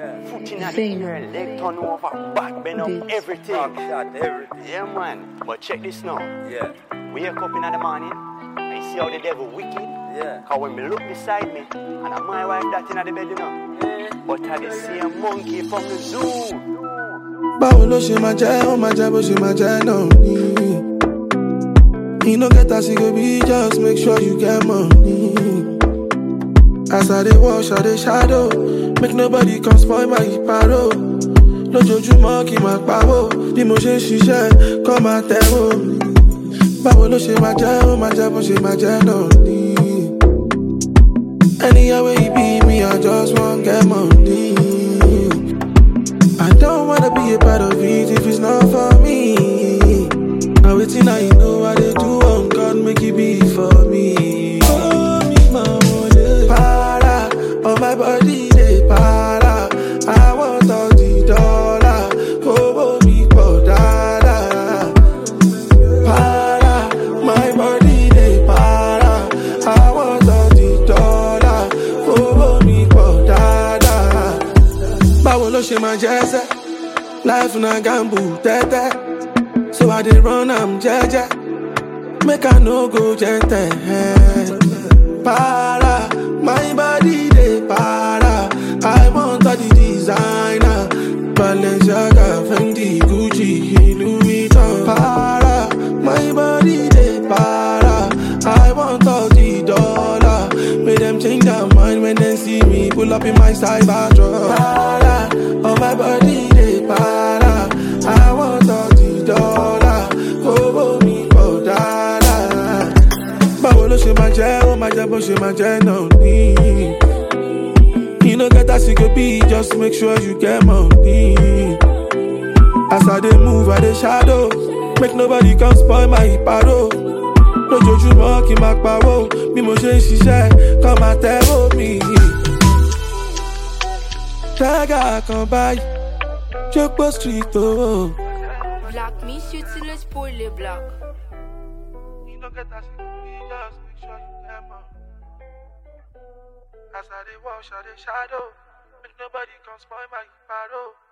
Yeah. Foot in the Venom. air, leg turn over, back bend up, Beats. everything. Back shot, everything. Yeah, man. But check this now. Yeah. Wake up in the morning, I see how the devil wicked. Yeah. Cause when me look beside me, and I'm my wife that in the bed, you know. But I the same monkey from the zoo. báwo ló ṣe máa jẹ́ ó máa jẹ́ bó ṣe máa jẹ́ náà ni. e no get as e go be just make sure you get money. as i dey wash i dey shadow make nobody come spoil my paro. lójoojúmọ́ kí n máa pawó bí mo ṣe ń ṣiṣẹ́ kọ́ máa tẹ̀wó. báwo ló ṣe máa jẹ́ ó máa jẹ́ bó ṣe máa jẹ́ náà ni. anywhere wey e be me i just wan get money. I don't wanna be a part of it if it's not for me. Now waiting, I know what they do on God, make it be for me. Oh, me, my money. Para, on my body, they para. I want all the dollar. Oh, me, for dada. Para, my body, they para. I want all the dollar. Oh, me, for dada báwo ló ṣe máa jẹ́ sẹ́ life na gamble tẹ́tẹ́ so i dey run am jẹ́jẹ́ make i no go jẹ́ntẹ̀ para my body dey para i want all the designer balenciaga fendi gucci louis vuitton para my body dey para i want all the dollar make dem change their mind when dem see me pull up in my cyber truck. Para, oh my body dey para, I want all the dollar, owó mi pọ̀ dáadáa. Báwo ló ṣe máa jẹ́, ó máa jẹ́ bó ṣe máa jẹ́ náà ní. You no get as e go be, just make sure you get money. As I dey move, I dey shadow, make nobody come spoil my paro. lójoojúmọ́ kí n máa pawó bí mo ṣe ń ṣiṣẹ́ kọ́ máa tẹ́wọ́ mi. Tẹ́gà kan báyìí, Jókòó street o. Black Miss utilise pour les blacks. As I dey wash, I dey shadow. Make nobody come spoil my paro.